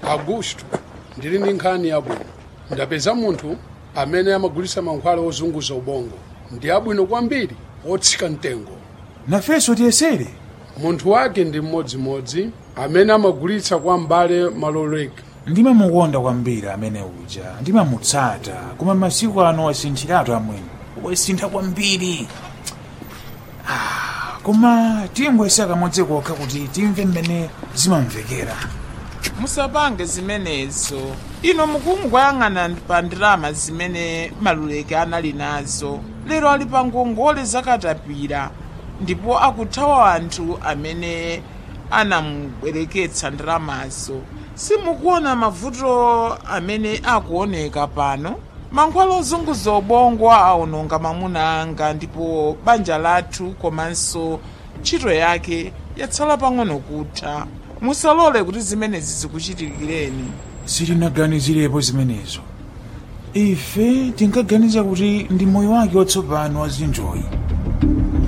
augusto ndili ndi nkhani yabwino ndapeza munthu amene amagulitsa mankhwala ozunguza ubongo ndi abwino kwambiri otsika mtengo nafenso tiyesere munthu wake ndi mmodzimodzi amene amagulitsa kwa mbale maloleka ndimamukonda kwambiri amene uja ndimamutsata koma masiku ano wasinthiratu amwene wasintha kwambiri Ah, koma tingoyesa kamodzi kokha kuti timve mmene zimamvekera musapange zimenezo ino mukungoyang'ana pa ndalama zimene maluleke anali nazo lero ali pa ngongole zakatapira ndipo akuthawa anthu amene anamubwereketsa ndalamazo simukuona mavuto amene akuoneka pano mankhwala ozunguza ubongo aononga mamuna anga ndipo banja lathu komanso ntchito yake yatsala pang'ono kutha musalole kuti zimenezi zikuchitikireni sitinaganizirepo zimenezo ife tinkaganiza kuti ndi moyo wake watsopano wa zinjoyi